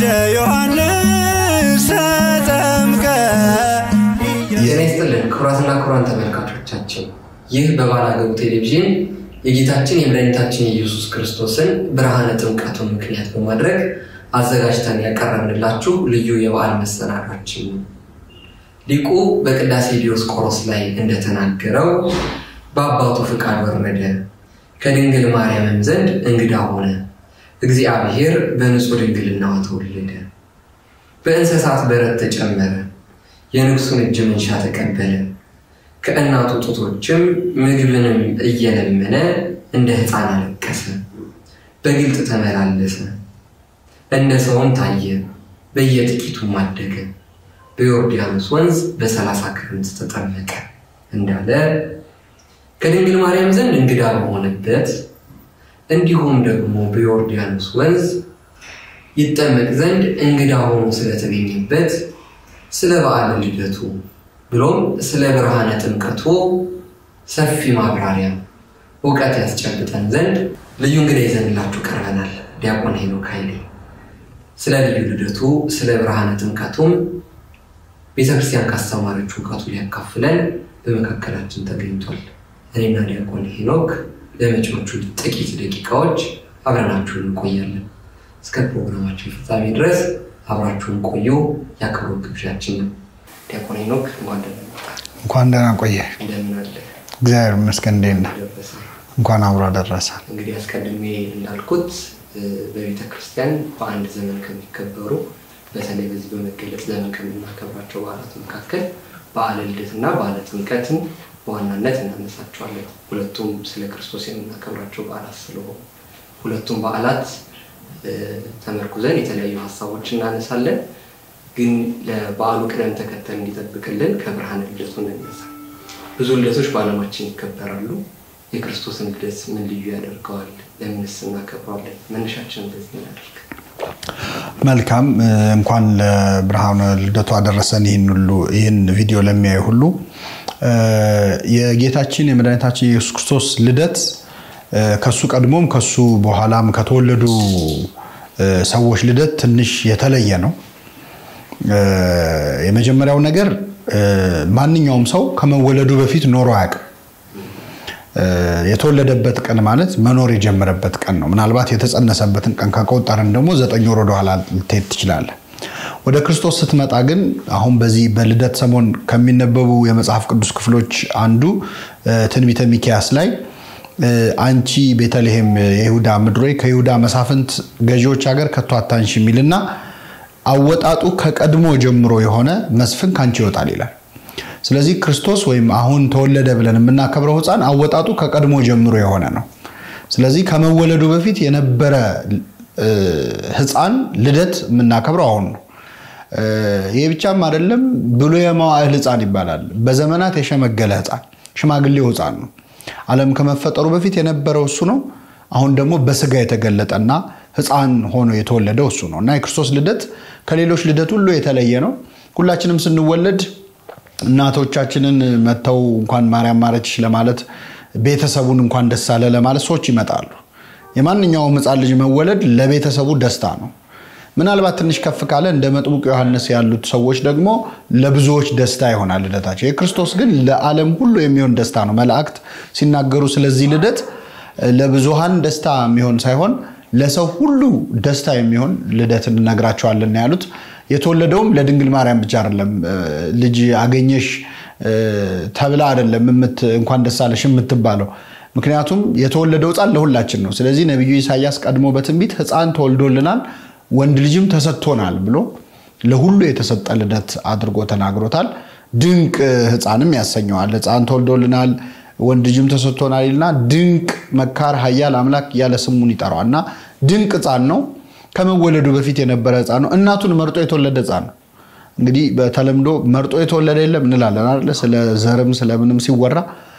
እንደ ዮሐንስ ተጠምቀ ጤና ይስጥልን ክቡራትና ክቡራን ተመልካቾቻችን፣ ይህ በባላገሩ ቴሌቪዥን የጌታችን የመድኃኒታችን የኢየሱስ ክርስቶስን ብርሃነ ጥምቀቱን ምክንያት በማድረግ አዘጋጅተን ያቀረብንላችሁ ልዩ የበዓል መሰናዷችን ነው። ሊቁ በቅዳሴ ዲዮስቆሮስ ላይ እንደተናገረው በአባቱ ፍቃድ ወረደ፣ ከድንግል ማርያምም ዘንድ እንግዳ ሆነ፣ እግዚአብሔር በንጹሕ ድንግልናዋ ተወለደ፣ በእንስሳት በረት ተጨመረ የንጉሱን እጅ መንሻ ተቀበለ። ከእናቱ ጡቶችም ምግብንም እየለመነ እንደ ሕፃን አለቀሰ። በግልጥ ተመላለሰ፣ እንደ ሰውም ታየ፣ በየጥቂቱም አደገ። በዮርዳኖስ ወንዝ በሰላሳ ክረምት ተጠመቀ እንዳለ ከድንግል ማርያም ዘንድ እንግዳ በሆነበት እንዲሁም ደግሞ በዮርዳኖስ ወንዝ ይጠመቅ ዘንድ እንግዳ ሆኖ ስለተገኘበት ስለ በዓለ ልደቱ ብሎም ስለ ብርሃነ ጥምቀቱ ሰፊ ማብራሪያ እውቀት ያስጨብጠን ዘንድ ልዩ እንግዳ ይዘንላችሁ ቀርበናል። ዲያቆን ሄኖክ ኃይሌ ስለ ልዩ ልደቱ ስለ ብርሃነ ጥምቀቱም ቤተክርስቲያን ካስተማረች እውቀቱ ሊያካፍለን በመካከላችን ተገኝቷል። እኔና ዲያቆን ሄኖክ ለመጪዎቹ ጥቂት ደቂቃዎች አብረናችሁን እንቆያለን። እስከ ፕሮግራማችን ፍጻሜ ድረስ አብራችሁን ቆዩ የአክብሮት ግብዣችን ነው። ዲያቆን ሄኖክ እንኳን ደህና መጣህ። እንኳን ደህና ቆየ። እንደምን አለ? እግዚአብሔር ይመስገን። እንዴት ነህ? ደረሰ። እንኳን አብሮ አደረሰ። እንግዲህ አስቀድሜ እንዳልኩት በቤተ ክርስቲያን በአንድ ዘመን ከሚከበሩ በተለይ በዚህ በመገለጽ ዘመን ከምናከብራቸው በዓላት መካከል በዓለ ልደትና በዓለ ጥምቀትን በዋናነት እናነሳቸዋለን። ሁለቱም ስለ ክርስቶስ የምናከብራቸው በዓላት ስለሆኑ ሁለቱም በዓላት ተመርኩዘን የተለያዩ ሀሳቦች እናነሳለን። ግን ለበዓሉ ቅደም ተከተል እንዲጠብቅልን ከብርሃነ ልደቱ እንነሳ። ብዙ ልደቶች በዓለማችን ይከበራሉ። የክርስቶስን ልደት ምን ልዩ ያደርገዋል? ለምንስ እናከብረዋለን? መነሻችን በዚህ እናደርግ። መልካም እንኳን ለብርሃነ ልደቱ አደረሰን። ይህን ሁሉ ይህን ቪዲዮ ለሚያዩ ሁሉ የጌታችን የመድኃኒታችን የኢየሱስ ክርስቶስ ልደት ከሱ ቀድሞም ከሱ በኋላም ከተወለዱ ሰዎች ልደት ትንሽ የተለየ ነው። የመጀመሪያው ነገር ማንኛውም ሰው ከመወለዱ በፊት ኖሮ አያውቅም። የተወለደበት ቀን ማለት መኖር የጀመረበት ቀን ነው። ምናልባት የተጸነሰበትን ቀን ከቆጠርን ደግሞ ዘጠኝ ወር ወደኋላ ልትሄድ ትችላለህ። ወደ ክርስቶስ ስትመጣ ግን አሁን በዚህ በልደት ሰሞን ከሚነበቡ የመጽሐፍ ቅዱስ ክፍሎች አንዱ ትንቢተ ሚክያስ ላይ አንቺ ቤተልሔም የይሁዳ ምድር ሆይ ከይሁዳ መሳፍንት ገዢዎች ሀገር ከቶ አታንሽ የሚልና አወጣጡ ከቀድሞ ጀምሮ የሆነ መስፍን ከአንቺ ይወጣል ይላል። ስለዚህ ክርስቶስ ወይም አሁን ተወለደ ብለን የምናከብረው ሕፃን አወጣጡ ከቀድሞ ጀምሮ የሆነ ነው። ስለዚህ ከመወለዱ በፊት የነበረ ሕፃን ልደት የምናከብረው አሁን ነው። ይህ ብቻም አይደለም፣ ብሉየ መዋዕል ሕፃን ይባላል። በዘመናት የሸመገለ ሕፃን ሽማግሌው ሕፃን ነው። ዓለም ከመፈጠሩ በፊት የነበረው እሱ ነው። አሁን ደግሞ በስጋ የተገለጠና ሕፃን ሆኖ የተወለደው እሱ ነው እና የክርስቶስ ልደት ከሌሎች ልደት ሁሉ የተለየ ነው። ሁላችንም ስንወለድ እናቶቻችንን መጥተው እንኳን ማርያም ማረችሽ ለማለት ቤተሰቡን እንኳን ደስ አለ ለማለት ሰዎች ይመጣሉ። የማንኛውም ሕፃን ልጅ መወለድ ለቤተሰቡ ደስታ ነው። ምናልባት ትንሽ ከፍ ካለ እንደ መጥምቁ ዮሐንስ ያሉት ሰዎች ደግሞ ለብዙዎች ደስታ ይሆናል ልደታቸው። የክርስቶስ ግን ለዓለም ሁሉ የሚሆን ደስታ ነው። መላእክት ሲናገሩ ስለዚህ ልደት ለብዙሃን ደስታ የሚሆን ሳይሆን ለሰው ሁሉ ደስታ የሚሆን ልደት እንነግራቸዋለን ያሉት። የተወለደውም ለድንግል ማርያም ብቻ አይደለም። ልጅ አገኘሽ ተብላ አይደለም እንኳን ደስ አለሽ የምትባለው። ምክንያቱም የተወለደው ሕፃን ለሁላችን ነው። ስለዚህ ነቢዩ ኢሳያስ ቀድሞ በትንቢት ሕፃን ተወልዶልናል ወንድ ልጅም ተሰጥቶናል ብሎ ለሁሉ የተሰጠ ልደት አድርጎ ተናግሮታል። ድንቅ ሕፃንም ያሰኘዋል። ሕፃን ተወልዶልናል ወንድ ልጅም ተሰጥቶናል ይልና ድንቅ መካር ኃያል አምላክ እያለ ስሙን ይጠራዋል እና ድንቅ ሕፃን ነው። ከመወለዱ በፊት የነበረ ሕፃን ነው። እናቱን መርጦ የተወለደ ሕፃን ነው። እንግዲህ በተለምዶ መርጦ የተወለደ የለም እንላለን አይደለ? ስለ ዘርም ስለምንም ሲወራ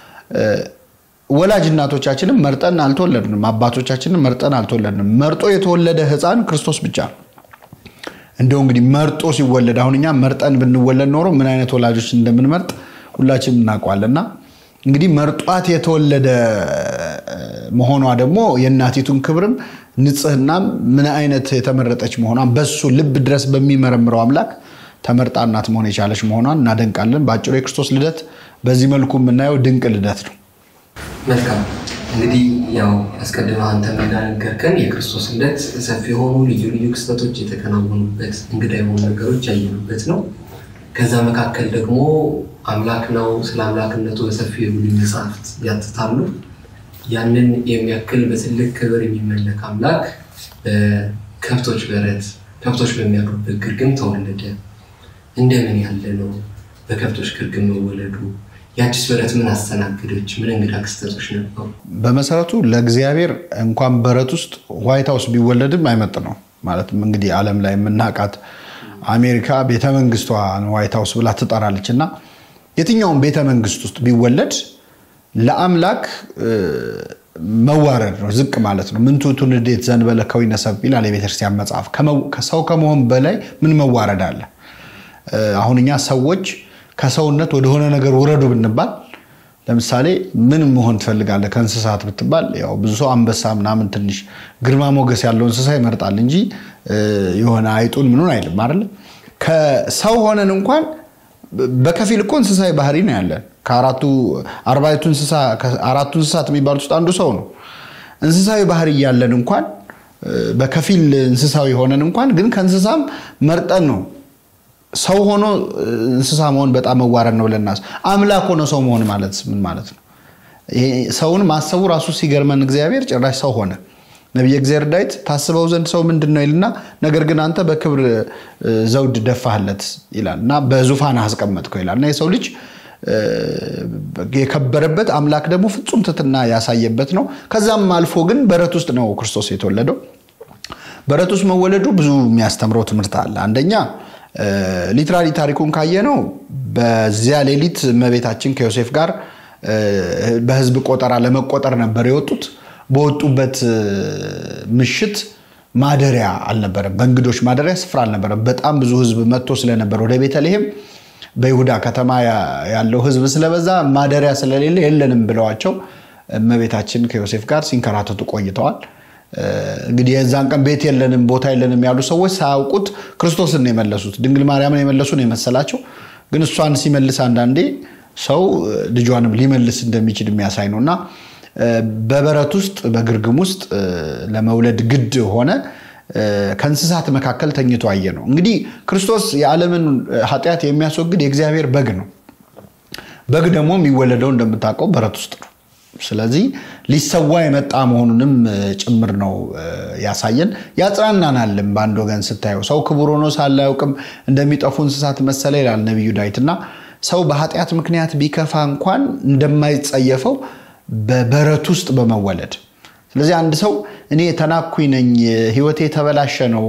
ወላጅ እናቶቻችንም መርጠን አልተወለድንም፣ አባቶቻችንም መርጠን አልተወለድንም። መርጦ የተወለደ ሕፃን ክርስቶስ ብቻ ነው። እንደው እንግዲህ መርጦ ሲወለድ አሁን እኛ መርጠን ብንወለድ ኖሮ ምን አይነት ወላጆች እንደምንመርጥ ሁላችንም እናውቀዋልና እንግዲህ መርጧት የተወለደ መሆኗ ደግሞ የእናቲቱን ክብርም ንጽህናም ምን አይነት የተመረጠች መሆኗን በሱ ልብ ድረስ በሚመረምረው አምላክ ተመርጣ እናት መሆን የቻለች መሆኗን እናደንቃለን። በአጭሩ የክርስቶስ ልደት በዚህ መልኩ የምናየው ድንቅ ልደት ነው። መልካም እንግዲህ ያው አስቀድመህ አንተ እንዳነገርከን የክርስቶስ ልደት ሰፊ የሆኑ ልዩ ልዩ ክስተቶች የተከናወኑበት እንግዳ የሆኑ ነገሮች ያየኑበት ነው። ከዛ መካከል ደግሞ አምላክ ነው። ስለ አምላክነቱ በሰፊ የብሉይ መጽሐፍት ያትታሉ። ያንን የሚያክል በትልቅ ክብር የሚመለክ አምላክ በከብቶች በረት ከብቶች በሚያድሩበት ግርግም ተወለደ። እንደምን ያለ ነው በከብቶች ግርግም መወለዱ? የአዲስ በረት ምን አስተናገደች? ምን እንግዳ ክስተቶች ነበሩ? በመሰረቱ ለእግዚአብሔር እንኳን በረት ውስጥ ዋይት ሀውስ ቢወለድም አይመጥ ነው። ማለትም እንግዲህ ዓለም ላይ የምናውቃት አሜሪካ ቤተመንግስቷ ዋይት ሀውስ ብላ ትጠራለች እና የትኛውም ቤተመንግስት ውስጥ ቢወለድ ለአምላክ መዋረድ ነው፣ ዝቅ ማለት ነው። ምን ትሑቱን እንዴት ዘንበለ ከዊነ ሰብእ ይላል የቤተክርስቲያን መጽሐፍ። ሰው ከመሆን በላይ ምን መዋረድ አለ? አሁን እኛ ሰዎች ከሰውነት ወደሆነ ነገር ውረዱ ብንባል ለምሳሌ ምን መሆን ትፈልጋለህ ከእንስሳት ብትባል፣ ያው ብዙ ሰው አንበሳ ምናምን ትንሽ ግርማ ሞገስ ያለው እንስሳ ይመርጣል እንጂ የሆነ አይጡን ምኑን አይልም አይደለ? ከሰው ሆነን እንኳን በከፊል እኮ እንስሳዊ ባህሪ ነው ያለን። ከአራቱ አርባዕቱ እንስሳ አራቱ እንስሳት የሚባሉት ውስጥ አንዱ ሰው ነው። እንስሳዊ ባህሪ እያለን እንኳን በከፊል እንስሳዊ ሆነን እንኳን ግን ከእንስሳም መርጠን ነው ሰው ሆኖ እንስሳ መሆን በጣም መዋረድ ነው ብለናስ አምላክ ሆኖ ሰው መሆን ማለት ምን ማለት ነው? ሰውን ማሰቡ ራሱ ሲገርመን እግዚአብሔር ጭራሽ ሰው ሆነ። ነቢየ እግዚአብሔር ዳዊት ታስበው ዘንድ ሰው ምንድን ነው ይልና ነገር ግን አንተ በክብር ዘውድ ደፋህለት ይላል እና በዙፋን አስቀመጥከው ይላል እና የሰው ልጅ የከበረበት አምላክ ደግሞ ፍጹም ትሕትና ያሳየበት ነው። ከዛም አልፎ ግን በረት ውስጥ ነው ክርስቶስ የተወለደው። በረት ውስጥ መወለዱ ብዙ የሚያስተምረው ትምህርት አለ። አንደኛ ሊትራሊ ታሪኩን ካየነው በዚያ ሌሊት እመቤታችን ከዮሴፍ ጋር በሕዝብ ቆጠራ ለመቆጠር ነበር የወጡት። በወጡበት ምሽት ማደሪያ አልነበረም፣ በእንግዶች ማደሪያ ስፍራ አልነበረም። በጣም ብዙ ሕዝብ መጥቶ ስለነበር ወደ ቤተልሔም በይሁዳ ከተማ ያለው ሕዝብ ስለበዛ ማደሪያ ስለሌለ የለንም ብለዋቸው እመቤታችን ከዮሴፍ ጋር ሲንከራተቱ ቆይተዋል። እንግዲህ የዛን ቀን ቤት የለንም ቦታ የለንም ያሉ ሰዎች ሳያውቁት ክርስቶስን የመለሱት ድንግል ማርያምን የመለሱ ነው የመሰላቸው። ግን እሷን ሲመልስ አንዳንዴ ሰው ልጇንም ሊመልስ እንደሚችል የሚያሳይ ነው እና በበረት ውስጥ በግርግም ውስጥ ለመውለድ ግድ ሆነ። ከእንስሳት መካከል ተኝቶ አየ ነው። እንግዲህ ክርስቶስ የዓለምን ኃጢአት የሚያስወግድ የእግዚአብሔር በግ ነው። በግ ደግሞ የሚወለደው እንደምታውቀው በረት ውስጥ ነው። ስለዚህ ሊሰዋ የመጣ መሆኑንም ጭምር ነው ያሳየን። ያጽናናናልም። በአንድ ወገን ስታየው ሰው ክቡር ሆኖ ሳለ አያውቅም እንደሚጠፉ እንስሳት መሰለ ይላል ነቢዩ ዳዊት እና ሰው በኃጢአት ምክንያት ቢከፋ እንኳን እንደማይጸየፈው በበረት ውስጥ በመወለድ ስለዚህ አንድ ሰው እኔ ተናኩኝ ነኝ፣ ሕይወቴ የተበላሸ ነው፣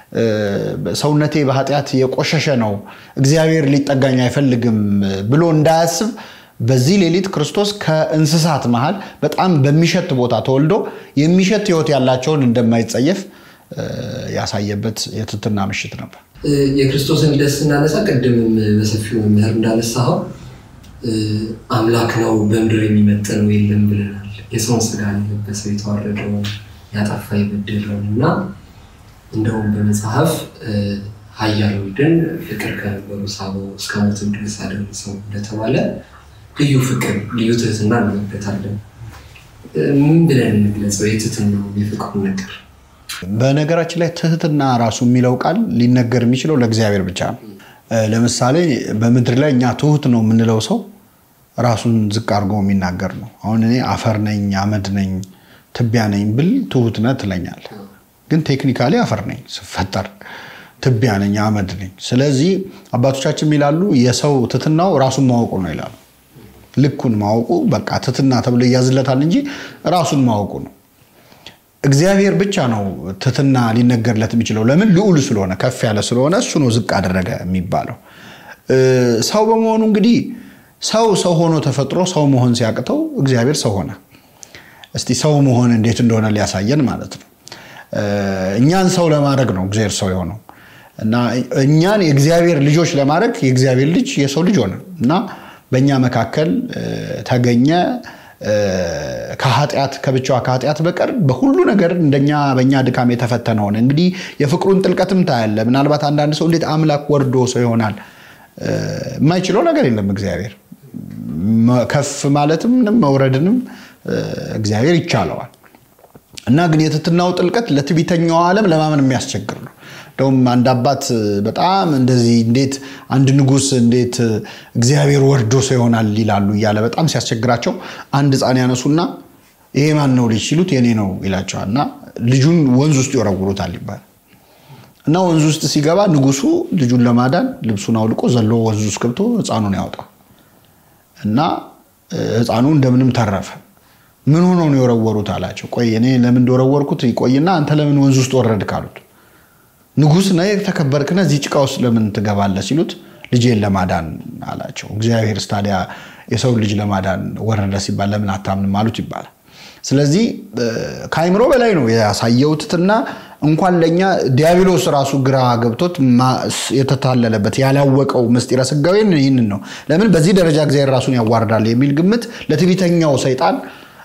ሰውነቴ በኃጢአት የቆሸሸ ነው፣ እግዚአብሔር ሊጠጋኝ አይፈልግም ብሎ እንዳያስብ በዚህ ሌሊት ክርስቶስ ከእንስሳት መሃል በጣም በሚሸት ቦታ ተወልዶ የሚሸት ሕይወት ያላቸውን እንደማይጸየፍ ያሳየበት የትህትና ምሽት ነበር። የክርስቶስን ልደት ስናነሳ ቅድምም በሰፊው መምህር እንዳነሳኸው አምላክ ነው በምድር የሚመጥነው የለም ብለናል። የሰውን ስጋ የለበሰው የተዋረደውን ያጠፋ የበደለውን እና እንደውም በመጽሐፍ ኃያል ወልድን ፍቅር ከነበሩ ሳበው እስከ ሞትም ድረስ አደረሰው እንደተባለ ልዩ ፍቅር ልዩ ትህትና እንመለከታለን። ምን ብለን እንግለጸው የትህትናው የፍቅሩ ነገር? በነገራችን ላይ ትህትና ራሱ የሚለው ቃል ሊነገር የሚችለው ለእግዚአብሔር ብቻ ነው። ለምሳሌ በምድር ላይ እኛ ትሁት ነው የምንለው ሰው ራሱን ዝቅ አድርጎ የሚናገር ነው። አሁን እኔ አፈር ነኝ፣ አመድ ነኝ፣ ትቢያ ነኝ ብል ትሁት ነህ ትለኛለህ። ግን ቴክኒካሊ አፈር ነኝ ስፈጠር፣ ትቢያ ነኝ፣ አመድ ነኝ። ስለዚህ አባቶቻችን የሚላሉ የሰው ትህትናው ራሱን ማወቁ ነው ይላሉ። ልኩን ማወቁ በቃ ትህትና ተብሎ ይያዝለታል እንጂ ራሱን ማወቁ ነው። እግዚአብሔር ብቻ ነው ትህትና ሊነገርለት የሚችለው። ለምን? ልዑል ስለሆነ ከፍ ያለ ስለሆነ እሱ ነው ዝቅ አደረገ የሚባለው። ሰው በመሆኑ እንግዲህ ሰው ሰው ሆኖ ተፈጥሮ ሰው መሆን ሲያቅተው እግዚአብሔር ሰው ሆነ። እስቲ ሰው መሆን እንዴት እንደሆነ ሊያሳየን ማለት ነው። እኛን ሰው ለማድረግ ነው እግዚአብሔር ሰው የሆነው እና እኛን የእግዚአብሔር ልጆች ለማድረግ የእግዚአብሔር ልጅ የሰው ልጅ ሆነ እና በእኛ መካከል ተገኘ። ከኃጢአት ከብቻዋ ከኃጢአት በቀር በሁሉ ነገር እንደኛ በእኛ ድካም የተፈተነ ሆነ። እንግዲህ የፍቅሩን ጥልቀትም ታያለ። ምናልባት አንዳንድ ሰው እንዴት አምላክ ወርዶ ሰው ይሆናል? የማይችለው ነገር የለም እግዚአብሔር ከፍ ማለትም መውረድንም እግዚአብሔር ይቻለዋል። እና ግን የትትናው ጥልቀት ለትዕቢተኛው ዓለም ለማመን የሚያስቸግር ነው። እንደውም አንድ አባት በጣም እንደዚህ እንዴት አንድ ንጉሥ እንዴት እግዚአብሔር ወርዶ ሰው ይሆናል ይላሉ እያለ በጣም ሲያስቸግራቸው አንድ ሕፃን ያነሱና ይሄ ማን ነው ልጅ ሲሉት የኔ ነው ይላቸዋል። እና ልጁን ወንዝ ውስጥ ይወረውሩታል ይባላል። እና ወንዝ ውስጥ ሲገባ ንጉሱ ልጁን ለማዳን ልብሱን አውልቆ ዘሎ ወንዝ ውስጥ ገብቶ ሕፃኑን ያወጣው እና ሕፃኑ እንደምንም ተረፈ። ምን ሆኖ ነው የወረወሩት አላቸው። ቆይ እኔ ለምን እንደወረወርኩት ይቆይና አንተ ለምን ወንዝ ውስጥ ወረድክ አሉት። ንጉሥ ነህ የተከበርክነ እዚህ ጭቃ ውስጥ ለምን ትገባለህ ሲሉት ልጄን ለማዳን አላቸው። እግዚአብሔር ታዲያ የሰው ልጅ ለማዳን ወረደ ሲባል ለምን አታምንም አሉት ይባላል። ስለዚህ ከአይምሮ በላይ ነው ያሳየው ትሕትና። እንኳን ለእኛ ዲያብሎስ ራሱ ግራ ገብቶት የተታለለበት ያላወቀው ምስጢረ ሥጋዌን ይህንን ነው። ለምን በዚህ ደረጃ እግዚአብሔር ራሱን ያዋርዳል የሚል ግምት ለትዕቢተኛው ሰይጣን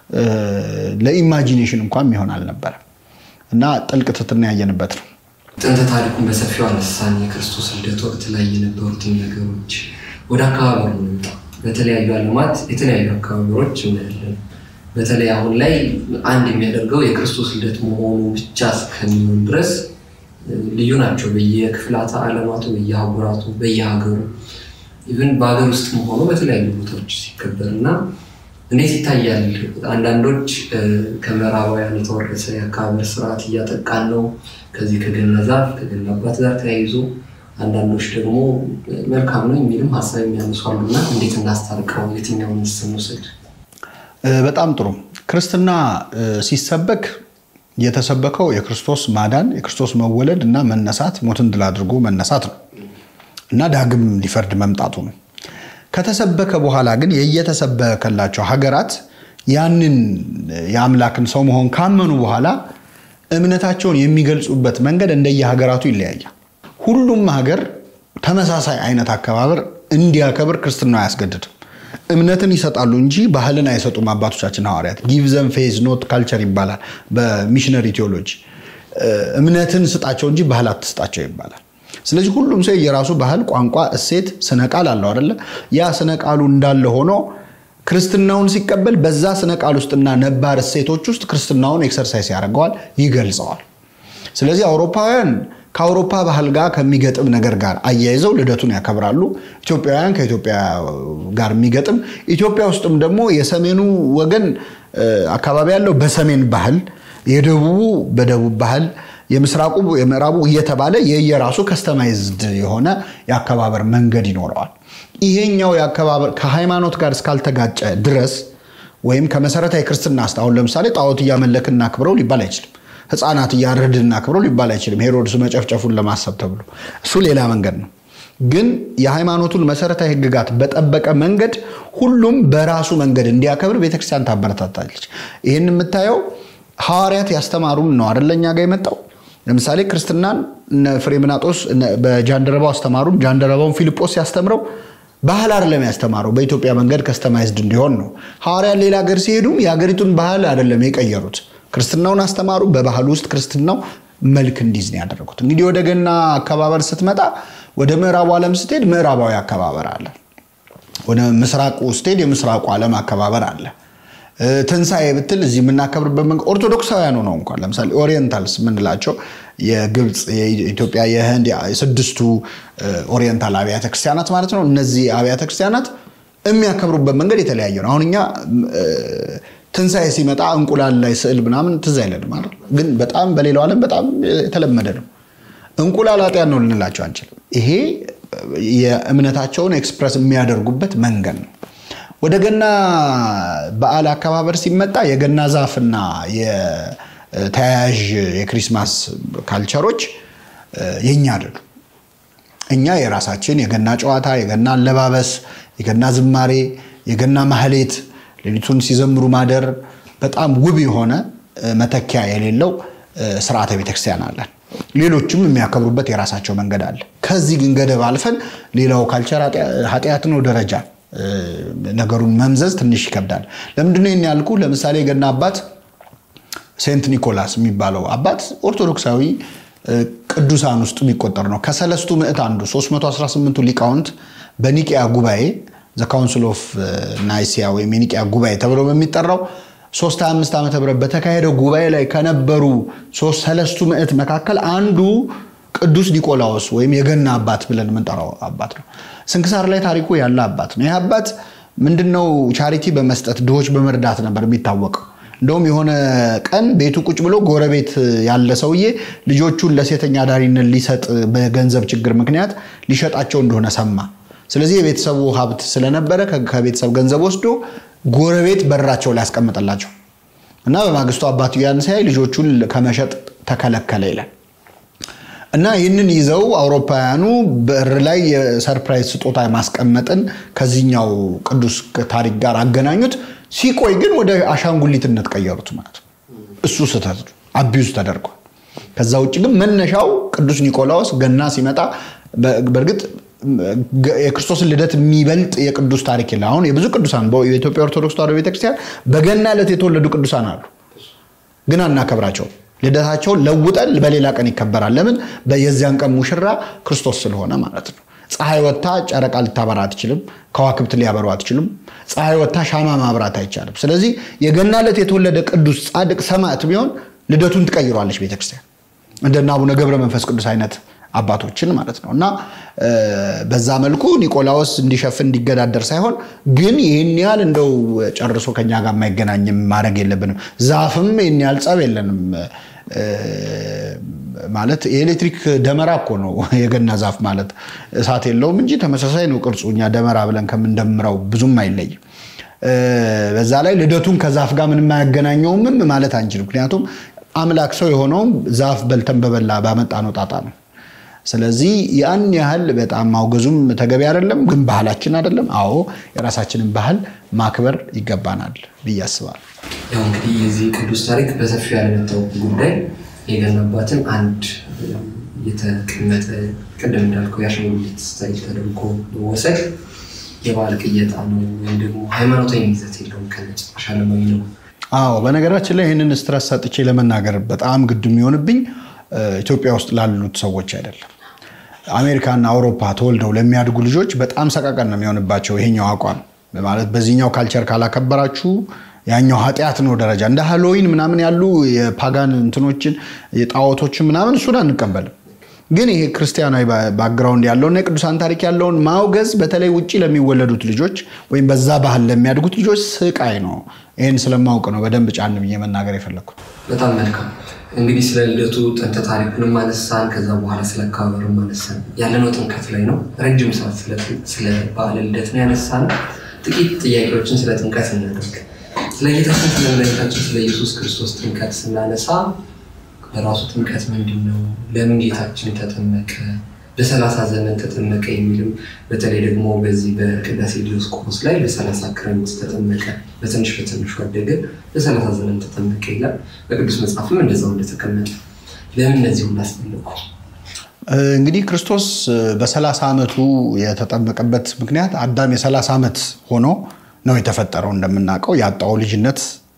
ለኢማጂኔሽን እንኳን የሚሆን አልነበረም እና ጥልቅ ትሕትና ያየንበት ነው። ጥንተ ታሪኩን በሰፊው አነሳን። የክርስቶስ ልደት ወቅት ላይ የነበሩትን ነገሮች ወደ አካባቢ ነው። በተለያዩ ዓለማት የተለያዩ አካባቢዎች እናያለን። በተለይ አሁን ላይ አንድ የሚያደርገው የክርስቶስ ልደት መሆኑ ብቻ እስከሚሆን ድረስ ልዩ ናቸው። በየክፍላተ ዓለማቱ፣ በየአህጉራቱ፣ በየሀገሩ ኢቭን በሀገር ውስጥ መሆኑ በተለያዩ ቦታዎች ሲከበር እና እንዴት ይታያል? አንዳንዶች ከምዕራባውያን የተወረሰ የአከባበር ስርዓት እያጠቃን ነው ከዚህ ከገና ዛፍ ከገና አባት ጋር ተያይዞ አንዳንዶች ደግሞ መልካም ነው የሚልም ሀሳብ የሚያነሱ አሉና እንዴት እናስታርቀው? የትኛውን ምስል ውሰድ? በጣም ጥሩ። ክርስትና ሲሰበክ የተሰበከው የክርስቶስ ማዳን፣ የክርስቶስ መወለድ እና መነሳት፣ ሞትን ድል አድርጎ መነሳት ነው እና ዳግም ሊፈርድ መምጣቱ ነው። ከተሰበከ በኋላ ግን የየተሰበከላቸው ሀገራት ያንን የአምላክን ሰው መሆን ካመኑ በኋላ እምነታቸውን የሚገልጹበት መንገድ እንደየሀገራቱ ይለያያል። ሁሉም ሀገር ተመሳሳይ አይነት አከባበር እንዲያከብር ክርስትና አያስገድድም። እምነትን ይሰጣሉ እንጂ ባህልን አይሰጡም። አባቶቻችን ሐዋርያት ጊቭ ዘም ፌዝ ኖት ካልቸር ይባላል በሚሽነሪ ቴዎሎጂ። እምነትን ስጣቸው እንጂ ባህል አትስጣቸው ይባላል። ስለዚህ ሁሉም ሰው የራሱ ባህል፣ ቋንቋ፣ እሴት፣ ስነ ቃል አለው አይደለ? ያ ስነ ቃሉ እንዳለ ሆኖ ክርስትናውን ሲቀበል በዛ ስነ ቃል ውስጥና ነባር እሴቶች ውስጥ ክርስትናውን ኤክሰርሳይዝ ያደርገዋል፣ ይገልጸዋል። ስለዚህ አውሮፓውያን ከአውሮፓ ባህል ጋር ከሚገጥም ነገር ጋር አያይዘው ልደቱን ያከብራሉ። ኢትዮጵያውያን ከኢትዮጵያ ጋር የሚገጥም ኢትዮጵያ ውስጥም ደግሞ የሰሜኑ ወገን አካባቢ ያለው በሰሜን ባህል፣ የደቡቡ በደቡብ ባህል፣ የምስራቁ የምዕራቡ እየተባለ የየራሱ ከስተማይዝድ የሆነ የአከባበር መንገድ ይኖረዋል። ይሄኛው የአከባበር ከሃይማኖት ጋር እስካልተጋጨ ድረስ ወይም ከመሰረታዊ ክርስትና አስተ አሁን ለምሳሌ ጣዖት እያመለክን እናክብረው ሊባል አይችልም። ህፃናት እያረድን እናክብረው ሊባል አይችልም። ሄሮድስ መጨፍጨፉን ለማሰብ ተብሎ እሱ ሌላ መንገድ ነው። ግን የሃይማኖቱን መሰረታዊ ህግጋት በጠበቀ መንገድ ሁሉም በራሱ መንገድ እንዲያከብር ቤተክርስቲያን ታበረታታለች። ይህን የምታየው ሐዋርያት ያስተማሩን ነው አደለ? እኛ ጋር የመጣው ለምሳሌ ክርስትናን እነ ፍሬምናጦስ በጃንደረባው አስተማሩን። ጃንደረባውን ፊልጶስ ሲያስተምረው ባህል አይደለም ያስተማረው፣ በኢትዮጵያ መንገድ ከስተማይዝድ እንዲሆን ነው። ሐዋርያት ሌላ ሀገር ሲሄዱም የሀገሪቱን ባህል አይደለም የቀየሩት፣ ክርስትናውን አስተማሩ። በባህል ውስጥ ክርስትናው መልክ እንዲይዝ ነው ያደረጉት። እንግዲህ ወደ ገና አከባበር ስትመጣ ወደ ምዕራቡ ዓለም ስትሄድ ምዕራባዊ አከባበር አለ። ወደ ምስራቁ ስትሄድ የምስራቁ ዓለም አከባበር አለ። ትንሣኤ ብትል እዚህ የምናከብርበት መንገድ ኦርቶዶክሳውያኑ ነው። እንኳን ለምሳሌ ኦሪየንታልስ የምንላቸው የግብፅ፣ የኢትዮጵያ፣ የህንድ ስድስቱ ኦሪየንታል አብያተ ክርስቲያናት ማለት ነው። እነዚህ አብያተ ክርስቲያናት የሚያከብሩበት መንገድ የተለያየ ነው። አሁን እኛ ትንሣኤ ሲመጣ እንቁላል ላይ ስዕል ምናምን ትዝ አይለንም ማለት ግን በጣም በሌላው ዓለም በጣም የተለመደ ነው። እንቁላል ኃጢአት ነው ልንላቸው አንችልም። ይሄ የእምነታቸውን ኤክስፕረስ የሚያደርጉበት መንገድ ነው። ወደ ገና በዓል አከባበር ሲመጣ የገና ዛፍና የተያያዥ የክሪስማስ ካልቸሮች የኛ አይደሉ። እኛ የራሳችን የገና ጨዋታ፣ የገና አለባበስ፣ የገና ዝማሬ፣ የገና ማህሌት፣ ሌሊቱን ሲዘምሩ ማደር በጣም ውብ የሆነ መተኪያ የሌለው ስርዓተ ቤተክርስቲያን አለን። ሌሎችም የሚያከብሩበት የራሳቸው መንገድ አለ። ከዚህ ግን ገደብ አልፈን ሌላው ካልቸር ኃጢአት ነው ደረጃ ነገሩን መምዘዝ ትንሽ ይከብዳል። ለምንድነው ይህን ያልኩ? ለምሳሌ የገና አባት ሴንት ኒኮላስ የሚባለው አባት ኦርቶዶክሳዊ ቅዱሳን ውስጥ የሚቆጠር ነው። ከሰለስቱ ምዕት አንዱ 318ቱ ሊቃውንት በኒቅያ ጉባኤ ዘ ካውንስል ኦፍ ናይሲያ ወይም የኒቅያ ጉባኤ ተብሎ በሚጠራው 325 ዓመተ ምህረት በተካሄደው ጉባኤ ላይ ከነበሩ ሰለስቱ ምዕት መካከል አንዱ ቅዱስ ኒቆላዎስ ወይም የገና አባት ብለን የምንጠራው አባት ነው። ስንክሳር ላይ ታሪኩ ያለ አባት ነው። ይህ አባት ምንድነው ቻሪቲ በመስጠት ድሆች በመርዳት ነበር የሚታወቀው። እንደውም የሆነ ቀን ቤቱ ቁጭ ብሎ ጎረቤት ያለ ሰውዬ ልጆቹን ለሴተኛ አዳሪነት ሊሰጥ በገንዘብ ችግር ምክንያት ሊሸጣቸው እንደሆነ ሰማ። ስለዚህ የቤተሰቡ ሀብት ስለነበረ ከቤተሰብ ገንዘብ ወስዶ ጎረቤት በራቸው ላይ ያስቀምጠላቸው እና በማግስቱ አባቱ ያን ሲያይ ልጆቹን ከመሸጥ ተከለከለ ይላል። እና ይህንን ይዘው አውሮፓውያኑ በር ላይ የሰርፕራይዝ ስጦታ ማስቀመጥን ከዚህኛው ቅዱስ ታሪክ ጋር አገናኙት። ሲቆይ ግን ወደ አሻንጉሊትነት ቀየሩት ማለት ነው። እሱ ስህተት አቢዩዝ ተደርጓል። ከዛ ውጭ ግን መነሻው ቅዱስ ኒቆላዎስ ገና ሲመጣ በእርግጥ የክርስቶስን ልደት የሚበልጥ የቅዱስ ታሪክ የለ። አሁን የብዙ ቅዱሳን የኢትዮጵያ ኦርቶዶክስ ተዋሕዶ ቤተክርስቲያን በገና ዕለት የተወለዱ ቅዱሳን አሉ፣ ግን አናከብራቸውም። ልደታቸውን ለውጠን በሌላ ቀን ይከበራል። ለምን? የዚያን ቀን ሙሽራ ክርስቶስ ስለሆነ ማለት ነው። ፀሐይ ወጥታ ጨረቃ ልታበራ አትችልም። ከዋክብት ሊያበሩ አትችሉም። ፀሐይ ወጥታ ሻማ ማብራት አይቻልም። ስለዚህ የገና ዕለት የተወለደ ቅዱስ ጻድቅ ሰማዕት ቢሆን ልደቱን ትቀይሯለች ቤተክርስቲያን እንደነ አቡነ ገብረ መንፈስ ቅዱስ አይነት አባቶችን ማለት ነው። እና በዛ መልኩ ኒቆላዎስ እንዲሸፍን እንዲገዳደር ሳይሆን ግን ይህን ያህል እንደው ጨርሶ ከኛ ጋር የማይገናኝም ማድረግ የለብንም። ዛፍም ይህን ያህል ጸብ የለንም። ማለት የኤሌክትሪክ ደመራ እኮ ነው የገና ዛፍ ማለት እሳት የለውም እንጂ ተመሳሳይ ነው ቅርጹ። እኛ ደመራ ብለን ከምንደምረው ብዙም አይለይም። በዛ ላይ ልደቱን ከዛፍ ጋር ምንም አያገናኘውምም ማለት አንችልም። ምክንያቱም አምላክ ሰው የሆነውም ዛፍ በልተን በበላ ባመጣ ነው ጣጣ ነው። ስለዚህ ያን ያህል በጣም ማውገዙም ተገቢ አይደለም፣ ግን ባህላችን አይደለም። አዎ የራሳችንን ባህል ማክበር ይገባናል ብዬ አስባለሁ። ያው እንግዲህ የዚህ ቅዱስ ታሪክ በሰፊው ያለመታወቁ ጉዳይ የገና አባትን አንድ የተቀመጠ ቅድም እንዳልከው የአሻንጉሊት ስታይል ተደርጎ መወሰድ የበዓል ቅየጣ ነው ወይም ደግሞ ሃይማኖታዊ ይዘት የለውም፣ ከነጭራሽ ዓለማዊ ነው። አዎ በነገራችን ላይ ይህንን ስትረስ ሰጥቼ ለመናገር በጣም ግድ የሚሆንብኝ ኢትዮጵያ ውስጥ ላሉት ሰዎች አይደለም። አሜሪካና አውሮፓ ተወልደው ለሚያድጉ ልጆች በጣም ሰቀቀን ነው የሚሆንባቸው ይሄኛው አቋም ማለት በዚህኛው ካልቸር ካላከበራችሁ ያኛው ኃጢአት ነው ደረጃ እንደ ሃሎዊን ምናምን ያሉ የፓጋን እንትኖችን የጣዖቶችን ምናምን እሱን አንቀበልም። ግን ይሄ ክርስቲያናዊ ባክግራውንድ ያለውና የቅዱሳን ታሪክ ያለውን ማውገዝ በተለይ ውጭ ለሚወለዱት ልጆች ወይም በዛ ባህል ለሚያድጉት ልጆች ስቃይ ነው። ይህን ስለማውቅ ነው በደንብ ጫን ብዬ መናገር የፈለግኩት። በጣም መልካም። እንግዲህ ስለ ልደቱ ጥንተ ታሪኩንም አነሳን፣ ከዛ በኋላ ስለ አከባበሩም አነሳን። ያለነው ጥምቀት ላይ ነው። ረጅም ሰዓት ስለ በዓለ ልደት ነው ያነሳን። ጥቂት ጥያቄዎችን ስለ ጥምቀት እናደርግ። ስለ ጌታችን ስለ መድኃኒታችን ስለ ኢየሱስ ክርስቶስ ጥምቀት ስናነሳ በራሱ ጥምቀት ምንድን ነው? ለምን ጌታችን ተጠመቀ? በሰላሳ ዘመን ተጠመቀ የሚልም በተለይ ደግሞ በዚህ በቅዳሴ ዲዮስቆሮስ ላይ በሰላሳ ክረምት ተጠመቀ፣ በትንሽ በትንሹ አደገ፣ በሰላሳ ዘመን ተጠመቀ ይላል። በቅዱስ መጽሐፍም እንደዛው እንደተቀመጠ ለምን እነዚህ ሁሉ አስፈለጉ? እንግዲህ ክርስቶስ በሰላሳ ዓመቱ የተጠመቀበት ምክንያት አዳም የሰላሳ ዓመት ሆኖ ነው የተፈጠረው። እንደምናውቀው ያጣው ልጅነት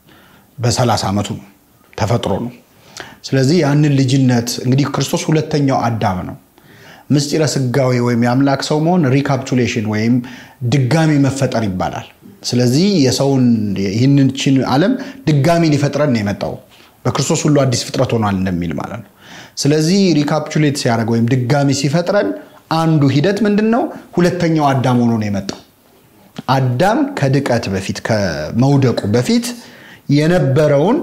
በሰላሳ ዓመቱ ተፈጥሮ ነው። ስለዚህ ያንን ልጅነት እንግዲህ ክርስቶስ ሁለተኛው አዳም ነው። ምስጢረ ስጋዌ ወይም የአምላክ ሰው መሆን ሪካፕቹሌሽን ወይም ድጋሚ መፈጠር ይባላል። ስለዚህ የሰውን ይህንችን ዓለም ድጋሚ ሊፈጥረን ነው የመጣው በክርስቶስ ሁሉ አዲስ ፍጥረት ሆኗል እንደሚል ማለት ነው። ስለዚህ ሪካፕቹሌት ሲያደርግ ወይም ድጋሚ ሲፈጥረን አንዱ ሂደት ምንድን ነው? ሁለተኛው አዳም ሆኖ ነው የመጣው። አዳም ከድቀት በፊት ከመውደቁ በፊት የነበረውን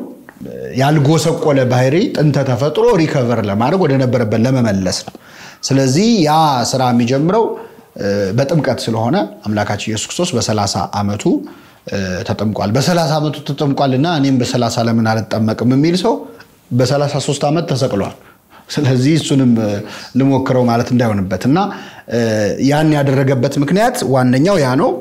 ያልጎሰቆለ ባህሪ ጥንተ ተፈጥሮ ሪከቨር ለማድረግ ወደ ነበረበት ለመመለስ ነው። ስለዚህ ያ ስራ የሚጀምረው በጥምቀት ስለሆነ አምላካችን ኢየሱስ ክርስቶስ በሰላሳ ዓመቱ ተጠምቋል። በሰላሳ ዓመቱ ተጠምቋልና እኔም በሰላሳ ለምን አልጠመቅም የሚል ሰው በሰላሳ ሦስት ዓመት ተሰቅሏል። ስለዚህ እሱንም ልሞክረው ማለት እንዳይሆንበት እና ያን ያደረገበት ምክንያት ዋነኛው ያ ነው።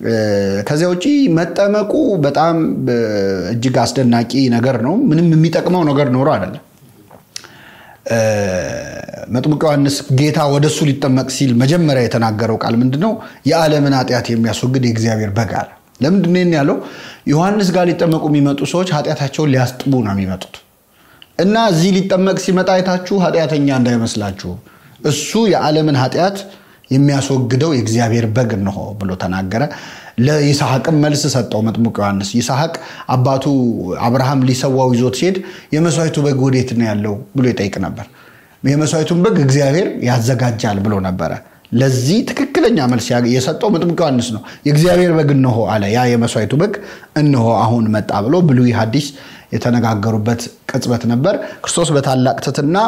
ከዚያ ውጪ መጠመቁ በጣም እጅግ አስደናቂ ነገር ነው። ምንም የሚጠቅመው ነገር ኖሮ አይደለም። መጥምቁ ዮሐንስ ጌታ ወደ እሱ ሊጠመቅ ሲል መጀመሪያ የተናገረው ቃል ምንድነው? የዓለምን ኃጢአት የሚያስወግድ የእግዚአብሔር በግ አለ። ለምንድን ነው ያለው? ዮሐንስ ጋር ሊጠመቁ የሚመጡ ሰዎች ኃጢአታቸውን ሊያስጥቡ ነው የሚመጡት እና እዚህ ሊጠመቅ ሲመጣ አይታችሁ ኃጢአተኛ እንዳይመስላችሁ እሱ የዓለምን ኃጢአት የሚያስወግደው የእግዚአብሔር በግ እንሆ ብሎ ተናገረ። ለይስሐቅም መልስ ሰጠው መጥምቁ ዮሐንስ። ይስሐቅ አባቱ አብርሃም ሊሰዋው ይዞት ሲሄድ የመስዋዕቱ በግ ወዴት ነው ያለው ብሎ ይጠይቅ ነበር። የመስዋዕቱን በግ እግዚአብሔር ያዘጋጃል ብሎ ነበረ። ለዚህ ትክክለኛ መልስ የሰጠው መጥምቁ ዮሐንስ ነው። የእግዚአብሔር በግ እንሆ አለ። ያ የመስዋዕቱ በግ እንሆ አሁን መጣ ብሎ ብሉይ ሐዲስ የተነጋገሩበት ቅጽበት ነበር። ክርስቶስ በታላቅ ትሕትና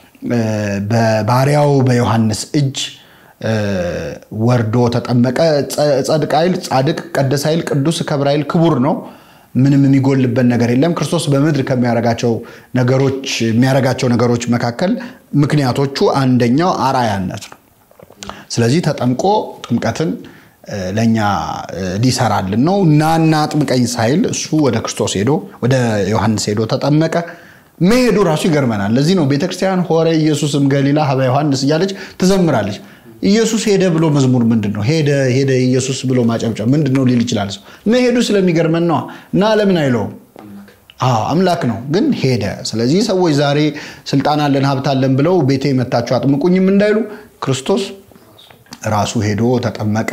በባሪያው በዮሐንስ እጅ ወርዶ ተጠመቀ። ጸድቅ ኃይል ጻድቅ፣ ቀደስ ኃይል ቅዱስ፣ ከብር ኃይል ክቡር ነው። ምንም የሚጎልበት ነገር የለም። ክርስቶስ በምድር ከሚያረጋቸው ነገሮች የሚያረጋቸው ነገሮች መካከል ምክንያቶቹ አንደኛው አርአያነት ነው። ስለዚህ ተጠምቆ ጥምቀትን ለእኛ ሊሰራልን ነው። ናና ጥምቀኝ ሳይል እሱ ወደ ክርስቶስ ሄዶ ወደ ዮሐንስ ሄዶ ተጠመቀ። መሄዱ ራሱ ይገርመናል። ለዚህ ነው ቤተክርስቲያን ሆረ ኢየሱስም ገሊላ ሀበ ዮሐንስ እያለች ትዘምራለች። ኢየሱስ ሄደ ብሎ መዝሙር ምንድን ነው? ሄደ ሄደ ኢየሱስ ብሎ ማጨብጨብ ምንድን ነው ሊል ይችላል ሰው። መሄዱ ስለሚገርመን ነዋ። እና ለምን አይለውም? አምላክ ነው ግን ሄደ። ስለዚህ ሰዎች ዛሬ ስልጣን አለን ሀብት አለን ብለው ቤቴ መታችሁ አጥምቁኝም እንዳይሉ ክርስቶስ ራሱ ሄዶ ተጠመቀ።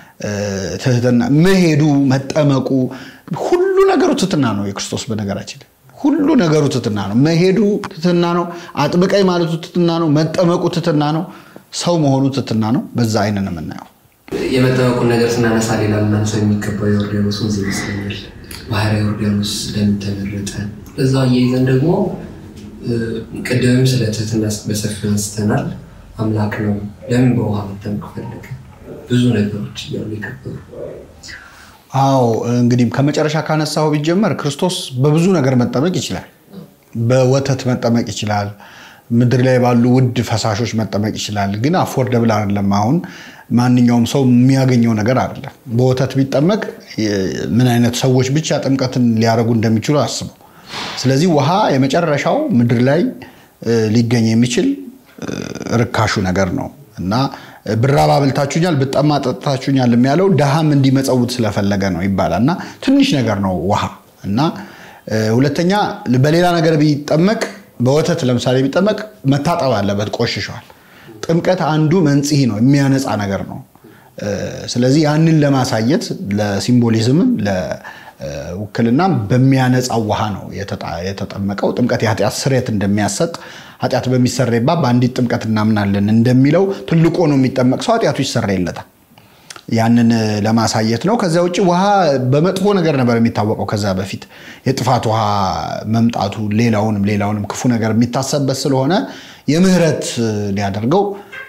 ትህትና መሄዱ መጠመቁ ሁሉ ነገሩ ትህትና ነው የክርስቶስ በነገራችን ሁሉ ነገሩ ትህትና ነው። መሄዱ ትህትና ነው። አጥምቀኝ ማለቱ ትህትና ነው። መጠመቁ ትህትና ነው። ሰው መሆኑ ትህትና ነው። በዛ አይን ነው የምናየው። የመጠመቁን ነገር ስናነሳ ሌላ ልናነሳው የሚገባው የዮርዳኖስ ወንዝ ይመስለኛል። ባህረ ዮርዳኖስ ለምን ተመረጠ? በዛ አያይዘን ደግሞ ቅድምም ስለ ትህትና በሰፊው አንስተናል። አምላክ ነው ለምን በውሃ መጠመቅ ፈለገ? ብዙ ነገሮች እያሉ የከበሩ አዎ እንግዲህ ከመጨረሻ ካነሳው ቢጀመር ክርስቶስ በብዙ ነገር መጠመቅ ይችላል። በወተት መጠመቅ ይችላል። ምድር ላይ ባሉ ውድ ፈሳሾች መጠመቅ ይችላል። ግን አፎርደብል አይደለም። አሁን ማንኛውም ሰው የሚያገኘው ነገር አይደለም። በወተት ቢጠመቅ ምን አይነት ሰዎች ብቻ ጥምቀትን ሊያደርጉ እንደሚችሉ አስበው። ስለዚህ ውሃ የመጨረሻው ምድር ላይ ሊገኝ የሚችል ርካሹ ነገር ነው እና ብራብ አብልታችሁኛል፣ ብጠማ ጠጥታችሁኛል የሚያለው ድሃም እንዲመጸውት ስለፈለገ ነው ይባላል። እና ትንሽ ነገር ነው ውሃ እና ሁለተኛ በሌላ ነገር ቢጠመቅ በወተት ለምሳሌ ቢጠመቅ መታጠብ አለበት፣ ቆሽሸዋል። ጥምቀት አንዱ መንጽሔ ነው፣ የሚያነጻ ነገር ነው። ስለዚህ ያንን ለማሳየት ለሲምቦሊዝምም ለውክልናም በሚያነጻው ውሃ ነው የተጠመቀው። ጥምቀት የኃጢአት ስርየት እንደሚያሰጥ ኃጢአት በሚሰረይባት በአንዲት ጥምቀት እናምናለን እንደሚለው ትልቁ ነው የሚጠመቅ ሰው ኃጢአቱ ይሰረይለታል። ያንን ለማሳየት ነው። ከዚያ ውጭ ውሃ በመጥፎ ነገር ነበር የሚታወቀው። ከዛ በፊት የጥፋት ውሃ መምጣቱ ሌላውንም ሌላውንም ክፉ ነገር የሚታሰብበት ስለሆነ የምህረት ሊያደርገው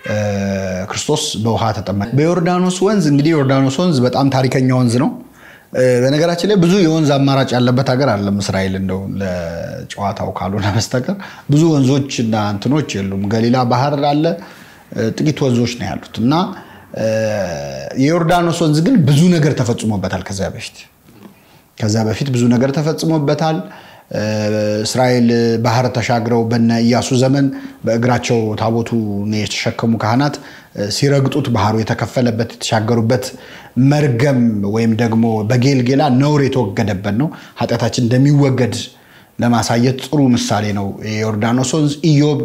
ክርስቶስ በውሃ ተጠመቀ። በዮርዳኖስ ወንዝ እንግዲህ ዮርዳኖስ ወንዝ በጣም ታሪከኛ ወንዝ ነው። በነገራችን ላይ ብዙ የወንዝ አማራጭ ያለበት ሀገር አለም እስራኤል እንደው ለጨዋታው ካልሆነ በስተቀር ብዙ ወንዞች እና እንትኖች የሉም። ገሊላ ባህር አለ፣ ጥቂት ወንዞች ነው ያሉት እና የዮርዳኖስ ወንዝ ግን ብዙ ነገር ተፈጽሞበታል። ከዚያ በፊት ከዚያ በፊት ብዙ ነገር ተፈጽሞበታል። እስራኤል ባህር ተሻግረው በነ ኢያሱ ዘመን በእግራቸው ታቦቱን የተሸከሙ ካህናት ሲረግጡት ባህሩ የተከፈለበት የተሻገሩበት መርገም ወይም ደግሞ በጌልጌላ ነውር የተወገደበት ነው። ኃጢአታችን እንደሚወገድ ለማሳየት ጥሩ ምሳሌ ነው የዮርዳኖስ ወንዝ። ኢዮብ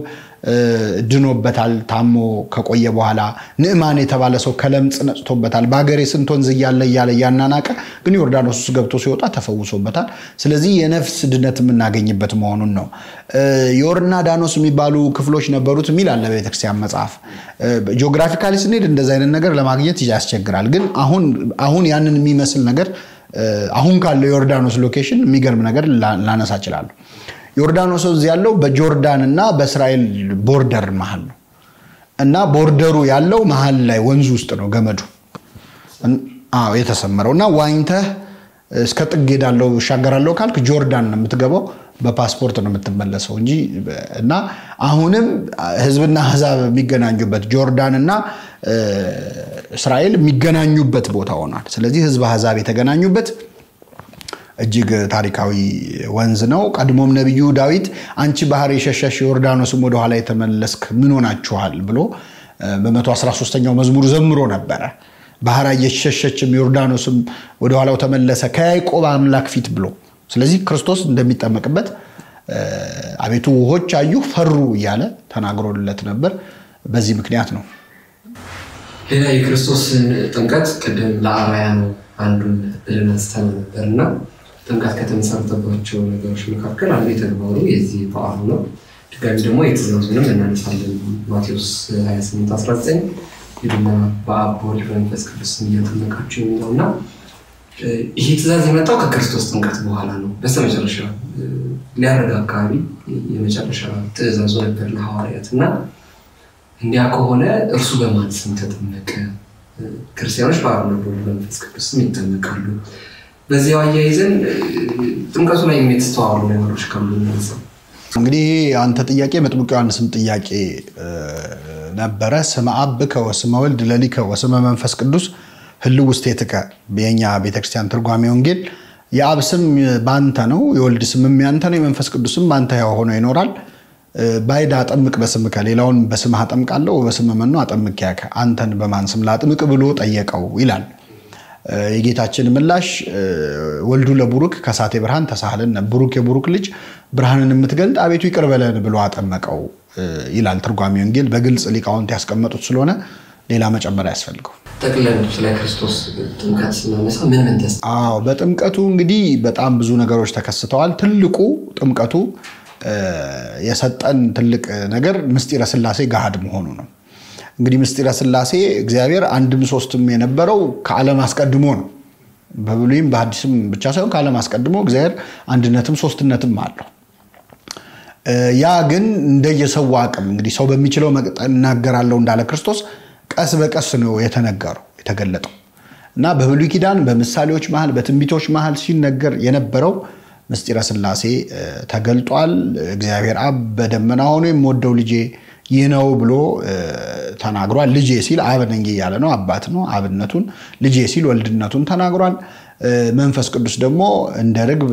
ድኖበታል ታሞ ከቆየ በኋላ። ንዕማን የተባለ ሰው ከለምጽ ነጽቶበታል። በሀገሬ ስንት ወንዝ እያለ እያለ እያናናቀ ግን ዮርዳኖስ ውስጥ ገብቶ ሲወጣ ተፈውሶበታል። ስለዚህ የነፍስ ድነት የምናገኝበት መሆኑን ነው። ዮርዳኖስ የሚባሉ ክፍሎች ነበሩት የሚል አለ በቤተክርስቲያን መጽሐፍ። ጂኦግራፊካሊ ስንሄድ እንደዚ አይነት ነገር ለማግኘት ያስቸግራል። ግን አሁን ያንን የሚመስል ነገር አሁን ካለው የዮርዳኖስ ሎኬሽን የሚገርም ነገር ላነሳ እችላለሁ። ዮርዳኖስ ወንዝ ያለው በጆርዳን እና በእስራኤል ቦርደር መሀል ነው እና ቦርደሩ ያለው መሀል ላይ ወንዙ ውስጥ ነው ገመዱ የተሰመረው እና ዋኝተህ እስከ ጥግ ሄዳለሁ እሻገራለሁ ካልክ ጆርዳን ነው የምትገባው። በፓስፖርት ነው የምትመለሰው እንጂ እና አሁንም ህዝብና አሕዛብ የሚገናኙበት ጆርዳን እና እስራኤል የሚገናኙበት ቦታ ሆኗል። ስለዚህ ህዝብ አሕዛብ የተገናኙበት እጅግ ታሪካዊ ወንዝ ነው። ቀድሞም ነቢዩ ዳዊት አንቺ ባህር የሸሸሽ ዮርዳኖስም ወደኋላ የተመለስክ ምን ሆናችኋል ብሎ በ113ኛው መዝሙር ዘምሮ ነበረ። ባህር እየሸሸችም ዮርዳኖስም ወደኋላው ተመለሰ ከያዕቆብ አምላክ ፊት ብሎ ስለዚህ ክርስቶስ እንደሚጠመቅበት አቤቱ ውሆች አዩ ፈሩ እያለ ተናግሮለት ነበር። በዚህ ምክንያት ነው። ሌላ የክርስቶስን ጥምቀት ቅድም ለአርአያ ነው አንዱን ብለን አንስተን ነበር እና ጥምቀት ከተመሰረተባቸው ነገሮች መካከል አንዱ የተግባሩ የዚህ በዓሉ ነው። ድጋሚ ደግሞ የትእዛዙንም እናነሳለን። ማቴዎስ 28 19 ሂዱና በአብ በወልድ በመንፈስ ቅዱስ እያጠመቃችሁ የሚለው እና ይህ ትእዛዝ የመጣው ከክርስቶስ ጥምቀት በኋላ ነው። በስተመጨረሻ ሊያረግ አካባቢ የመጨረሻ ትእዛዙ ነበር ለሐዋርያት እና እንዲያ ከሆነ እርሱ በማን ስም ተጠመቀ? ክርስቲያኖች በአብ በወልድ በመንፈስ ቅዱስ ስም ይጠመቃሉ። በዚያው አያይዘን ጥምቀቱ ላይ የተስተዋሉ ነገሮች ካሉ እናንሳው። እንግዲህ አንተ ጥያቄ መጥምቁ ዮሐንስም ጥያቄ ነበረ። ስመ አብከ ወስመ ወልድ ለሊከ ወስመ መንፈስ ቅዱስ ህልው ውስቴትከ የኛ ቤተክርስቲያን ትርጓሜ ወንጌል የአብ ስም በአንተ ነው፣ የወልድ ስምም ያንተ ነው፣ የመንፈስ ቅዱስም በአንተ ሆኖ ይኖራል። ባይድ አጠምቅ በስምከ ሌላውን በስምህ አጠምቃለሁ በስመ መኑ አጠምቅያከ አንተን በማን ስም ላጥምቅ ብሎ ጠየቀው ይላል። የጌታችን ምላሽ ወልዱ ለቡሩክ ከሳቴ ብርሃን ተሳህልን ቡሩክ የቡሩክ ልጅ ብርሃንን የምትገልጥ አቤቱ ይቅር በለን ብሎ አጠመቀው ይላል ትርጓሜ ወንጌል። በግልጽ ሊቃውንት ያስቀመጡት ስለሆነ ሌላ መጨመር አያስፈልገው። ጠቅለን ስለ ክርስቶስ ጥምቀት ስናነሳ ምን ምን ተስ አዎ በጥምቀቱ እንግዲህ በጣም ብዙ ነገሮች ተከስተዋል። ትልቁ ጥምቀቱ የሰጠን ትልቅ ነገር ምስጢረ ሥላሴ ገሃድ መሆኑ ነው። እንግዲህ ምስጢረ ሥላሴ እግዚአብሔር አንድም ሶስትም የነበረው ከዓለም አስቀድሞ ነው። በብሉይም በሐዲስም ብቻ ሳይሆን ከዓለም አስቀድሞ እግዚአብሔር አንድነትም ሶስትነትም አለው። ያ ግን እንደየሰው አቅም እንግዲህ ሰው በሚችለው መጠን እናገራለሁ እንዳለ ክርስቶስ ቀስ በቀስ ነው የተነገረው የተገለጠው እና በብሉይ ኪዳን በምሳሌዎች መሃል በትንቢቶች መሃል ሲነገር የነበረው ምስጢረ ሥላሴ ተገልጧል። እግዚአብሔር አብ በደመና ሆኖ የምወደው ልጄ ይህ ነው ብሎ ተናግሯል። ልጄ ሲል አብ ነኝ እያለ ነው፣ አባት ነው አብነቱን። ልጄ ሲል ወልድነቱን ተናግሯል። መንፈስ ቅዱስ ደግሞ እንደ ርግብ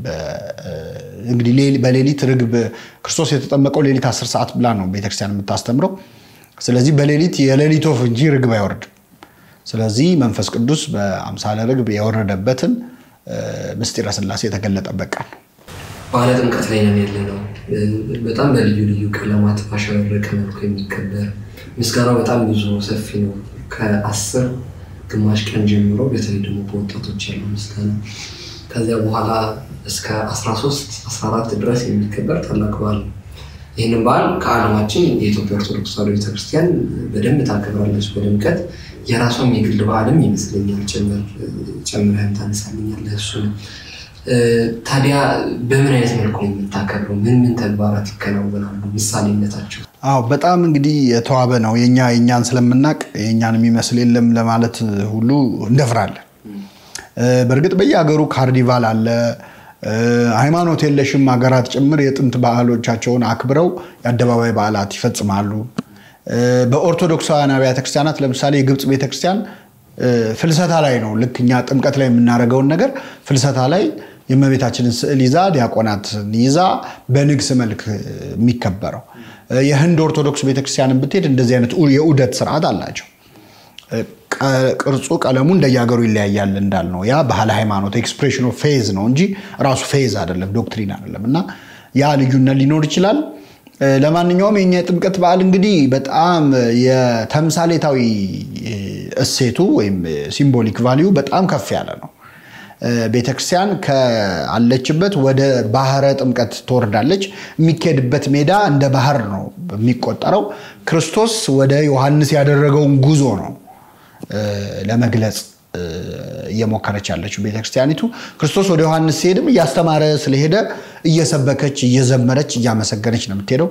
እንግዲህ በሌሊት ርግብ ክርስቶስ የተጠመቀው ሌሊት አስር ሰዓት ብላ ነው ቤተክርስቲያን የምታስተምረው። ስለዚህ በሌሊት የሌሊት ወፍ እንጂ ርግብ አይወርድም። ስለዚህ መንፈስ ቅዱስ በአምሳለ ርግብ የወረደበትን ምስጢረ ሥላሴ የተገለጠበት ቀን ነው። በዓለ ጥምቀት ላይ ነን ያለ ነው። በጣም በልዩ ልዩ ቀለማት ባሸበረቀ መልኩ የሚከበር ምስጋናው በጣም ብዙ ሰፊ ነው። ከአስር ግማሽ ቀን ጀምሮ በተለይ ደግሞ በወጣቶች ያለው ምስጋና ከዚያ በኋላ እስከ 13 14 ድረስ የሚከበር ታላቅ በዓል ነው። ይህንን በዓል ከዓለማችን የኢትዮጵያ ኦርቶዶክስ ተዋሕዶ ቤተክርስቲያን በደንብ ታከብራለች በድምቀት የራሷም የግል በዓልም ይመስለኛል ጨምረህም ታነሳልኛለህ እሱን ታዲያ በምን አይነት መልኩ ነው የምታከብረው? ምን ምን ተግባራት ይከናወናሉ? ምሳሌነታቸው? አዎ በጣም እንግዲህ የተዋበ ነው። የኛ የኛን ስለምናቅ የኛን የሚመስል የለም ለማለት ሁሉ እንደፍራለን። በእርግጥ በየሀገሩ ካርኒቫል አለ። ሃይማኖት የለሽም ሀገራት ጭምር የጥንት ባህሎቻቸውን አክብረው የአደባባይ በዓላት ይፈጽማሉ። በኦርቶዶክሳውያን አብያተ ክርስቲያናት ለምሳሌ የግብፅ ቤተክርስቲያን ፍልሰታ ላይ ነው። ልክ እኛ ጥምቀት ላይ የምናደርገውን ነገር ፍልሰታ ላይ የእመቤታችንን ስዕል ይዛ ዲያቆናትን ይዛ በንግስ መልክ የሚከበረው። የህንድ ኦርቶዶክስ ቤተክርስቲያንን ብትሄድ እንደዚህ አይነት የዑደት ስርዓት አላቸው። ቅርጹ፣ ቀለሙ እንደየሀገሩ ይለያያል እንዳልነው ያ ባህል ሃይማኖት ኤክስፕሬሽን ኦፍ ፌዝ ነው እንጂ ራሱ ፌዝ አይደለም፣ ዶክትሪን አይደለም። እና ያ ልዩነት ሊኖር ይችላል። ለማንኛውም የኛ የጥምቀት በዓል እንግዲህ በጣም የተምሳሌታዊ እሴቱ ወይም ሲምቦሊክ ቫሊዩ በጣም ከፍ ያለ ነው። ቤተክርስቲያን ከአለችበት ወደ ባህረ ጥምቀት ትወርዳለች። የሚካሄድበት ሜዳ እንደ ባህር ነው የሚቆጠረው። ክርስቶስ ወደ ዮሐንስ ያደረገውን ጉዞ ነው ለመግለጽ እየሞከረች ያለችው ቤተክርስቲያኒቱ። ክርስቶስ ወደ ዮሐንስ ሲሄድም እያስተማረ ስለሄደ እየሰበከች እየዘመረች እያመሰገነች ነው የምትሄደው።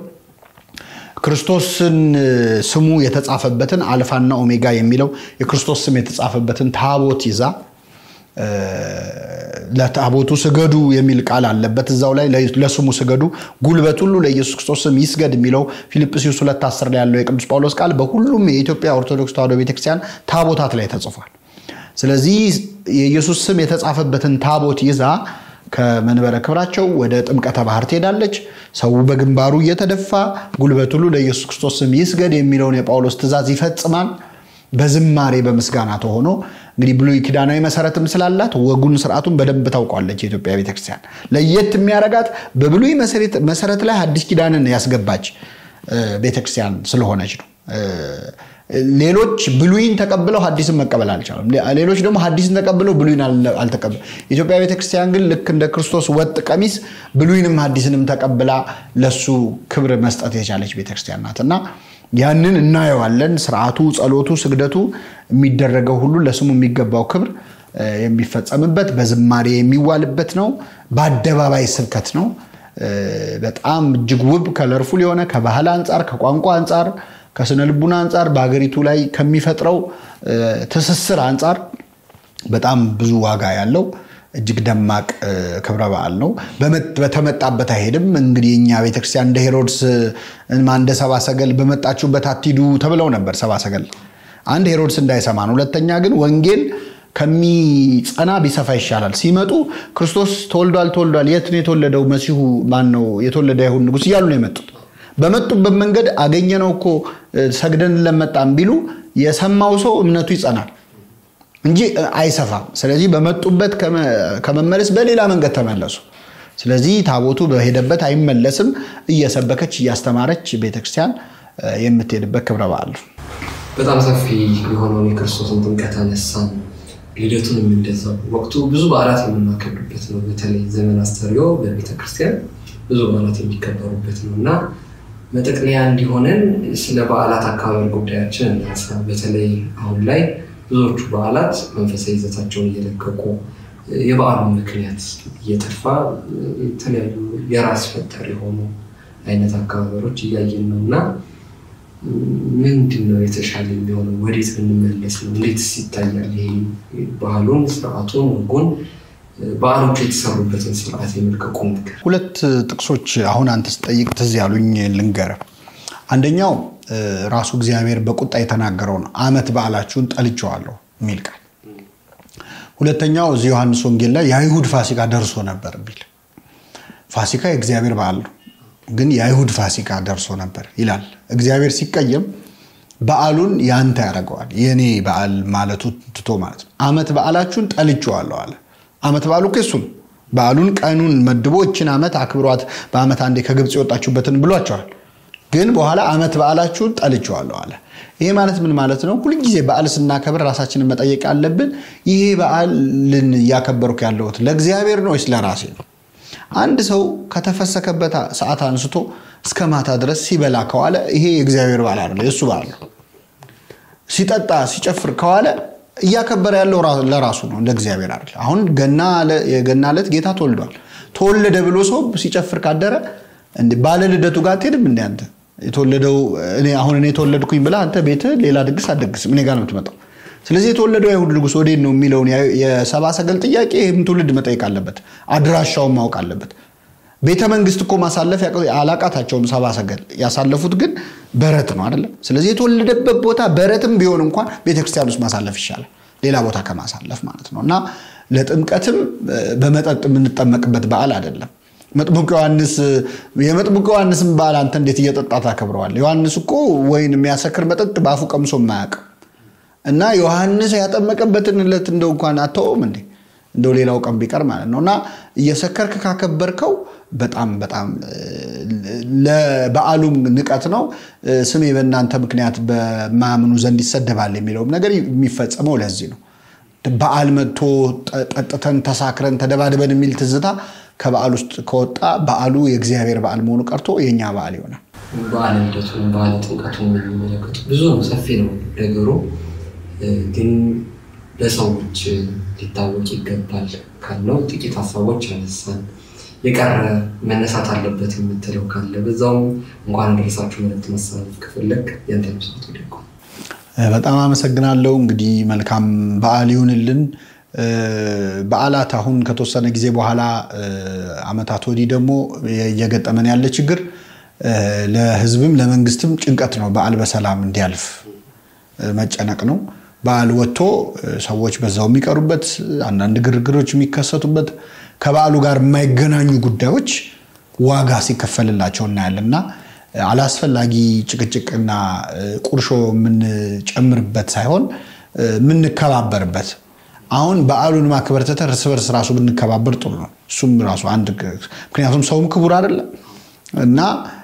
ክርስቶስን ስሙ የተጻፈበትን አልፋና ኦሜጋ የሚለው የክርስቶስ ስም የተጻፈበትን ታቦት ይዛ ለታቦቱ ስገዱ የሚል ቃል አለበት እዛው ላይ ለስሙ ስገዱ፣ ጉልበት ሁሉ ለኢየሱስ ክርስቶስ ስም ይስገድ የሚለው ፊልጵስዩስ ሁለት አስር ላይ ያለው የቅዱስ ጳውሎስ ቃል በሁሉም የኢትዮጵያ ኦርቶዶክስ ተዋሕዶ ቤተክርስቲያን ታቦታት ላይ ተጽፏል። ስለዚህ የኢየሱስ ስም የተጻፈበትን ታቦት ይዛ ከመንበረ ክብራቸው ወደ ጥምቀተ ባህር ትሄዳለች። ሰው በግንባሩ እየተደፋ ጉልበት ሁሉ ለኢየሱስ ክርስቶስ ስም ይስገድ የሚለውን የጳውሎስ ትእዛዝ ይፈጽማል። በዝማሬ በምስጋና ተሆኖ እንግዲህ ብሉይ ኪዳናዊ መሰረትም ስላላት ወጉን ስርዓቱን በደንብ ታውቋለች። የኢትዮጵያ ቤተክርስቲያን ለየት የሚያረጋት በብሉይ መሰረት ላይ አዲስ ኪዳንን ያስገባች ቤተክርስቲያን ስለሆነች ነው። ሌሎች ብሉይን ተቀብለው ሀዲስን መቀበል አልቻሉም። ሌሎች ደግሞ ሀዲስን ተቀብለው ብሉይን አልተቀበሉ። ኢትዮጵያ ቤተክርስቲያን ግን ልክ እንደ ክርስቶስ ወጥ ቀሚስ ብሉይንም ሀዲስንም ተቀብላ ለሱ ክብር መስጠት የቻለች ቤተክርስቲያን ናት እና ያንን እናየዋለን። ስርዓቱ፣ ጸሎቱ፣ ስግደቱ የሚደረገው ሁሉ ለስሙ የሚገባው ክብር የሚፈጸምበት በዝማሬ የሚዋልበት ነው። በአደባባይ ስብከት ነው። በጣም እጅግ ውብ ከለርፉል የሆነ ከባህል አንጻር፣ ከቋንቋ አንጻር፣ ከስነ ልቡና አንጻር በሀገሪቱ ላይ ከሚፈጥረው ትስስር አንጻር በጣም ብዙ ዋጋ ያለው እጅግ ደማቅ ክብረ በዓል ነው። በተመጣበት አይሄድም። እንግዲህ እኛ ቤተክርስቲያን እንደ ሄሮድስ እንደ ሰባ ሰገል በመጣችሁበት አትሂዱ ተብለው ነበር። ሰባ ሰገል አንድ ሄሮድስ እንዳይሰማን፣ ሁለተኛ ግን ወንጌል ከሚጸና ቢሰፋ ይሻላል። ሲመጡ ክርስቶስ ተወልዷል ተወልዷል፣ የት ነው የተወለደው? መሲሁ ማን ነው? የተወለደ አይሁድ ንጉሥ እያሉ ነው የመጡት። በመጡበት መንገድ አገኘነው እኮ ሰግደን ለመጣም ቢሉ የሰማው ሰው እምነቱ ይጸናል እንጂ አይሰፋም። ስለዚህ በመጡበት ከመመለስ በሌላ መንገድ ተመለሱ። ስለዚህ ታቦቱ በሄደበት አይመለስም። እየሰበከች እያስተማረች ቤተክርስቲያን የምትሄድበት ክብረ በዓል ነው። በጣም ሰፊ የሆነውን የክርስቶስን ጥምቀት አነሳን። ልደቱንም እንደዛው ወቅቱ ብዙ በዓላት የምናከብርበት ነው። በተለይ ዘመን አስተርእዮ በቤተክርስቲያን ብዙ በዓላት የሚከበሩበት ነው እና መጠቅለያ እንዲሆነን ስለ በዓላት አካባቢ ጉዳያችን እናንሳ። በተለይ አሁን ላይ ብዙዎቹ በዓላት መንፈሳዊ ይዘታቸውን እየለቀቁ የበዓሉን ምክንያት እየጠፋ የተለያዩ የራስ ፈጠር የሆኑ አይነት አከባበሮች እያየን ነው እና ምንድን ነው የተሻለ የሚሆነው? ወዴት ብንመለስ ነው? እንዴትስ ይታያል? ይሄ ባህሉን፣ ስርዓቱን፣ ወጉን በዓሎቹ የተሰሩበትን ስርዓት የመልቀቁ ነገር ሁለት ጥቅሶች አሁን አንተ ስጠይቅ ትዝ ያሉኝ ልንገርህ። አንደኛው ራሱ እግዚአብሔር በቁጣ የተናገረው ነው። ዓመት በዓላችሁን ጠልቼዋለሁ የሚል ቃል። ሁለተኛው እዚህ ዮሐንስ ወንጌል ላይ የአይሁድ ፋሲካ ደርሶ ነበር የሚል ፋሲካ የእግዚአብሔር በዓል ነው፣ ግን የአይሁድ ፋሲካ ደርሶ ነበር ይላል። እግዚአብሔር ሲቀየም በዓሉን ያንተ ያደርገዋል። የእኔ በዓል ማለቱ ትቶ ማለት ነው። ዓመት በዓላችሁን ጠልቼዋለሁ አለ። ዓመት በዓሉ እሱ ነው። በዓሉን ቀኑን መድቦ እችን ዓመት አክብሯት በዓመት አንዴ ከግብፅ የወጣችሁበትን ብሏቸዋል። ግን በኋላ ዓመት በዓላችሁን ጠልቼዋለሁ አለ። ይሄ ማለት ምን ማለት ነው? ሁልጊዜ በዓል ስናከብር ራሳችንን መጠየቅ አለብን። ይሄ በዓልን እያከበርኩ ያለሁት ለእግዚአብሔር ነው ወይስ ለራሴ ነው? አንድ ሰው ከተፈሰከበት ሰዓት አንስቶ እስከ ማታ ድረስ ሲበላ ከዋለ ይሄ የእግዚአብሔር በዓል አይደለም፣ የእሱ በዓል ነው። ሲጠጣ ሲጨፍር ከዋለ እያከበረ ያለው ለራሱ ነው፣ እንደ እግዚአብሔር አይደል። አሁን የገና ዕለት ጌታ ተወልዷል። ተወለደ ብሎ ሰው ሲጨፍር ካደረ ባለ ልደቱ ጋር አትሄድም እንደ አንተ የተወለደው አሁን እኔ የተወለድኩኝ ብላ አንተ ቤትህ ሌላ ድግስ አትደግስም፣ እኔ ጋር ነው የምትመጣው። ስለዚህ የተወለደው አይሁድ ንጉሥ ወዴት ነው የሚለውን የሰባ ሰገል ጥያቄ ይህም ትውልድ መጠየቅ አለበት፣ አድራሻውን ማወቅ አለበት። ቤተ መንግስት እኮ ማሳለፍ አላቃታቸውም ሰባ ሰገል። ያሳለፉት ግን በረት ነው አይደለም። ስለዚህ የተወለደበት ቦታ በረትም ቢሆን እንኳን ቤተክርስቲያን ውስጥ ማሳለፍ ይሻላል፣ ሌላ ቦታ ከማሳለፍ ማለት ነው። እና ለጥምቀትም በመጠጥ የምንጠመቅበት በዓል አይደለም። መጥምቁ ዮሐንስ የመጥምቁ ዮሐንስን በዓል አንተ እንዴት እየጠጣ ታከብረዋል? ዮሐንስ እኮ ወይን የሚያሰክር መጠጥ በአፉ ቀምሶ የማያውቅ እና ዮሐንስ ያጠመቀበትን ዕለት እንደው እንኳን አተውም እንዴ እንደው ሌላው ቀን ቢቀር ማለት ነው። እና እየሰከርክ ካከበርከው በጣም በጣም ለበዓሉም ንቀት ነው። ስሜ በእናንተ ምክንያት በማያምኑ ዘንድ ይሰደባል የሚለውም ነገር የሚፈጸመው ለዚህ ነው። በዓል መጥቶ ጠጥተን ተሳክረን ተደባድበን የሚል ትዝታ ከበዓል ውስጥ ከወጣ በዓሉ የእግዚአብሔር በዓል መሆኑ ቀርቶ የእኛ በዓል ይሆናል። በዓለ ልደቱን በዓለ ጥምቀቱን የሚመለከቱ ብዙ ነው፣ ሰፊ ነው ነገሩ። ግን ለሰዎች ሊታወቅ ይገባል ካልነው ጥቂት ሀሳቦች አነሳን። የቀረ መነሳት አለበት የምትለው ካለ በዛውም እንኳን አደረሳችሁ መልዕክት ማስተላለፍ ከፈለግ ያንተ መስት ወደቁ። በጣም አመሰግናለሁ። እንግዲህ መልካም በዓል ይሁንልን። በዓላት አሁን ከተወሰነ ጊዜ በኋላ ዓመታት ወዲህ ደግሞ እየገጠመን ያለ ችግር ለሕዝብም ለመንግስትም ጭንቀት ነው። በዓል በሰላም እንዲያልፍ መጨነቅ ነው። በዓል ወጥቶ ሰዎች በዛው የሚቀሩበት አንዳንድ ግርግሮች የሚከሰቱበት ከበዓሉ ጋር የማይገናኙ ጉዳዮች ዋጋ ሲከፈልላቸው እናያለን እና አላስፈላጊ ጭቅጭቅና ቁርሾ የምንጨምርበት ሳይሆን የምንከባበርበት አሁን በዓሉን ማክበር ትተን እርስ በርስ ራሱ ብንከባበር ጥሩ ነው። እሱም ራሱ አንድ ምክንያቱም ሰውም ክቡር አይደለም እና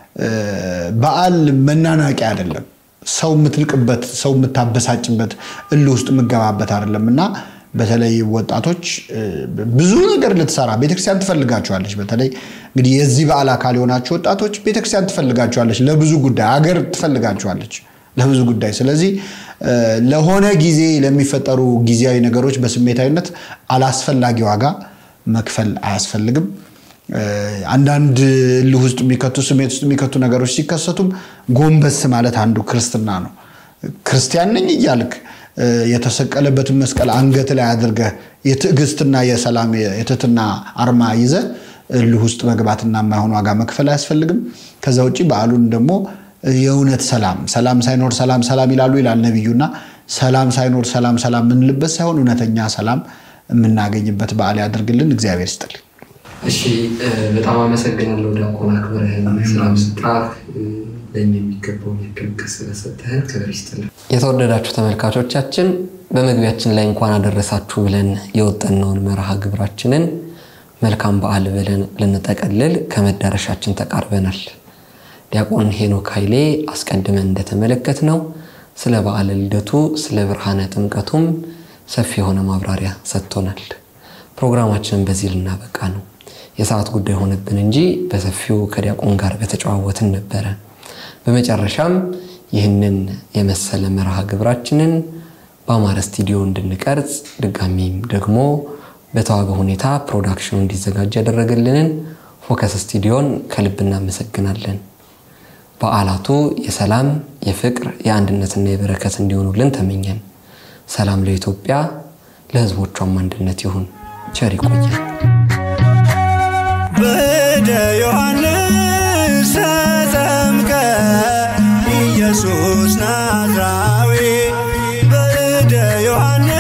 በዓል መናናቂያ አይደለም። ሰው የምትንቅበት፣ ሰው የምታበሳጭበት፣ እልህ ውስጥ የምገባበት አይደለም እና በተለይ ወጣቶች ብዙ ነገር ልትሰራ ቤተክርስቲያን ትፈልጋቸዋለች። በተለይ እንግዲህ የዚህ በዓል አካል የሆናችሁ ወጣቶች ቤተክርስቲያን ትፈልጋቸዋለች፣ ለብዙ ጉዳይ አገር ትፈልጋቸዋለች ለብዙ ጉዳይ። ስለዚህ ለሆነ ጊዜ ለሚፈጠሩ ጊዜያዊ ነገሮች በስሜታዊነት አላስፈላጊ ዋጋ መክፈል አያስፈልግም። አንዳንድ እልህ ውስጥ የሚከቱ ስሜት ውስጥ የሚከቱ ነገሮች ሲከሰቱም ጎንበስ ማለት አንዱ ክርስትና ነው። ክርስቲያን ነኝ እያልክ የተሰቀለበትን መስቀል አንገት ላይ አድርገህ የትዕግስትና የሰላም የትህትና አርማ ይዘህ እልህ ውስጥ መግባትና የማይሆን ዋጋ መክፈል አያስፈልግም። ከዛ ውጭ በዓሉን ደግሞ የእውነት ሰላም ሰላም ሳይኖር ሰላም ሰላም ይላሉ ይላል ነቢዩና ሰላም ሳይኖር ሰላም ሰላም የምንልበት ሳይሆን እውነተኛ ሰላም የምናገኝበት በዓል ያደርግልን። እግዚአብሔር ይስጥልኝ። እሺ በጣም አመሰግናለሁ ዲያቆን አክብረህን ስላመጣህ ለእኛ የሚገባውን ያክል ምክር ስለሰጠህን ክብር ይስጥልን። የተወደዳችሁ ተመልካቾቻችን በመግቢያችን ላይ እንኳን አደረሳችሁ ብለን የወጠነውን መርሃ ግብራችንን መልካም በዓል ብለን ልንጠቀልል ከመዳረሻችን ተቃርበናል። ዲያቆን ሄኖክ ኃይሌ አስቀድመን እንደተመለከት ነው ስለ በዓለ ልደቱ ስለ ብርሃነ ጥምቀቱም ሰፊ የሆነ ማብራሪያ ሰጥቶናል። ፕሮግራማችንን በዚህ ልናበቃ ነው። የሰዓት ጉዳይ ሆነብን እንጂ በሰፊው ከዲያቆን ጋር በተጨዋወትን ነበረ። በመጨረሻም ይህንን የመሰለ መርሃ ግብራችንን በአማረ ስቱዲዮ እንድንቀርጽ ድጋሚም ደግሞ በተዋበ ሁኔታ ፕሮዳክሽኑ እንዲዘጋጅ ያደረገልንን ፎከስ ስቱዲዮን ከልብ እናመሰግናለን። በዓላቱ የሰላም፣ የፍቅር፣ የአንድነትና የበረከት እንዲሆኑልን ተመኘን። ሰላም ለኢትዮጵያ፣ ለሕዝቦቿም አንድነት ይሁን። ቸር ይቆያል። በደ ዮሐንስ ተጠምቀ ኢየሱስ ናዝራዊ በደ ዮሐንስ